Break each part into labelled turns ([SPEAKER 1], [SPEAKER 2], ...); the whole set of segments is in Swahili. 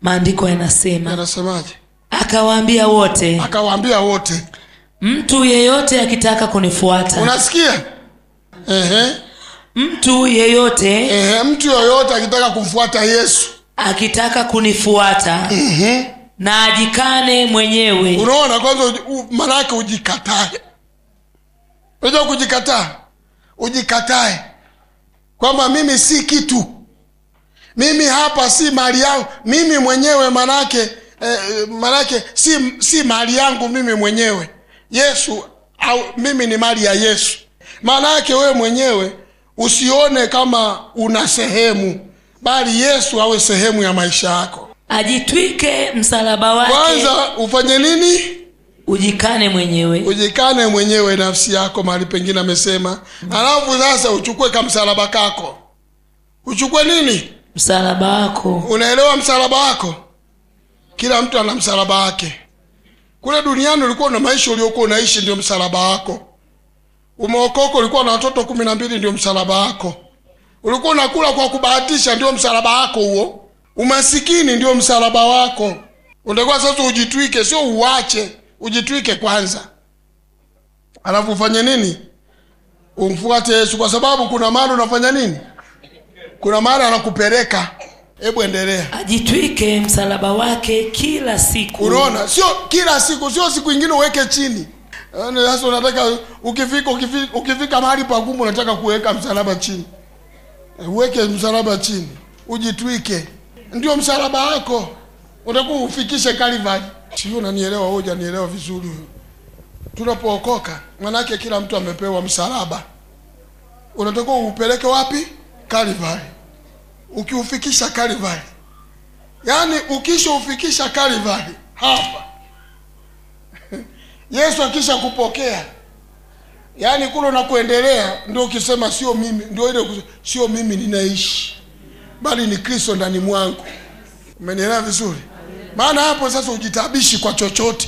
[SPEAKER 1] maandiko yanasema
[SPEAKER 2] yanasemaje
[SPEAKER 1] akawaambia wote
[SPEAKER 2] akawaambia wote
[SPEAKER 1] mtu yeyote akitaka kunifuata
[SPEAKER 2] unasikia Ehe.
[SPEAKER 1] mtu yeyote
[SPEAKER 2] Ehe, mtu yoyote akitaka kumfuata yesu
[SPEAKER 1] akitaka kunifuata na ajikane mwenyewe
[SPEAKER 2] unaona kwanza uji- u- maanake ujikatae unajua kujikataa ujikatae kwamba mimi si kitu mimi hapa si mali yangu mimi mwenyewe manake eh, manake si, si mali yangu mimi mwenyewe yesu au mimi ni mali ya yesu maana yake wewe mwenyewe usione kama una sehemu bali yesu awe sehemu ya maisha yako
[SPEAKER 1] ajitwike msalaba wake
[SPEAKER 2] kwanza ufanye nini
[SPEAKER 1] ujikane mwenyewe
[SPEAKER 2] ujikane mwenyewe nafsi yako mahali pengine amesema alafu sasa uchukue kamsalaba kako uchukue nini
[SPEAKER 1] msalaba wako
[SPEAKER 2] unaelewa msalaba wako kila mtu ana msalaba wake kule duniani ulikuwa na maisha uliokuwa unaishi ndio msalaba wako umeokoka ulikuwa na watoto kumi na mbili ndio msalaba wako ulikuwa unakula kwa kubahatisha ndio msalaba wako huo umasikini ndio msalaba wako unatakiwa sasa ujitwike sio uwache ujitwike kwanza alafu ufanye nini umfuate yesu kwa sababu kuna mahali unafanya nini kuna mahali anakupeleka hebu endelea
[SPEAKER 1] ajitwike msalaba wake kila siku
[SPEAKER 2] unaona sio kila siku sio siku ingine uweke chini Yaani sasa unataka ukifika ukifika, ukifika mahali pagumu unataka kuweka msalaba chini Eh, uweke msalaba chini ujitwike ndio msalaba wako utakuwa ufikishe Calvary sio unanielewa wewe hujanielewa vizuri tunapookoka manake kila mtu amepewa msalaba unatakiwa upeleke wapi Calvary ukiufikisha Calvary yaani ukishaufikisha Calvary hapa Yesu akisha kupokea yaani kule unakuendelea ndio ukisema sio mimi ndio ile kus- sio mimi ninaishi bali ni Kristo ndani mwangu umenielewa vizuri maana hapo sasa ujitabishi kwa chochote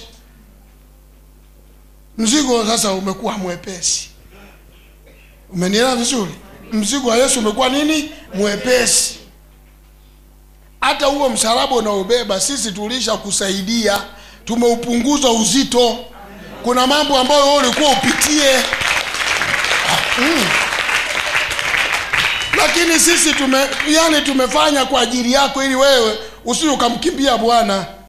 [SPEAKER 2] mzigo sasa umekuwa mwepesi umenielewa vizuri mzigo wa Yesu umekuwa nini mwepesi hata huo msalaba unaobeba sisi tulisha kusaidia tumeupunguza uzito kuna mambo ambayo wewe ulikuwa upitie mm. lakini sisi tume yani tumefanya kwa ajili yako ili wewe usije ukamkimbia bwana